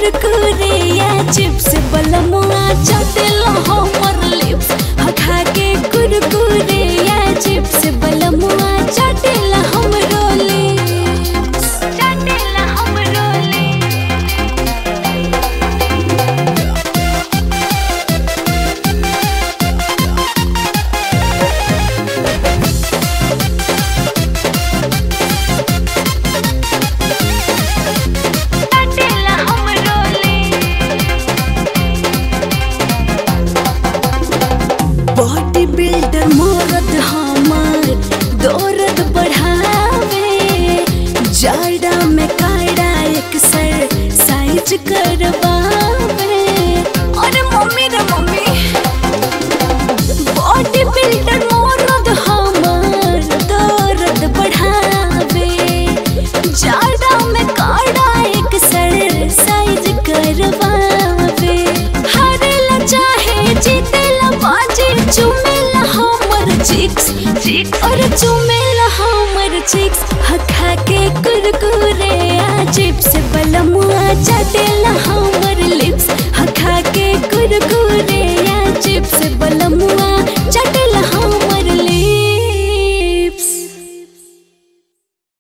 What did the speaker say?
कुरकुरे या चिप्स बलमुआ चटेला हमर लिप्स खा के कुरकुरे या चिप्स बलमुआ चटेला हमरो लिप्स चटेला हमरो लिप्स चटेला हमरो बॉडी बिल्डर मोरद हमार दौरद बढ़ावे जाड़ा में काड़ा एक सर साइज करवावे अरे मम्मी रे मम्मी बॉडी बिल्डर मोरद हमार दौरद बढ़ावे जाड़ा में काड़ा एक सर साइज करवावे हारेला चाहे जीतेला बाजी चुमेला हमर चिक्स चिक्स और चुमेला हमर चिक्स हखा के कुरकुरे आ चिप्स बलमुआ चटेला हम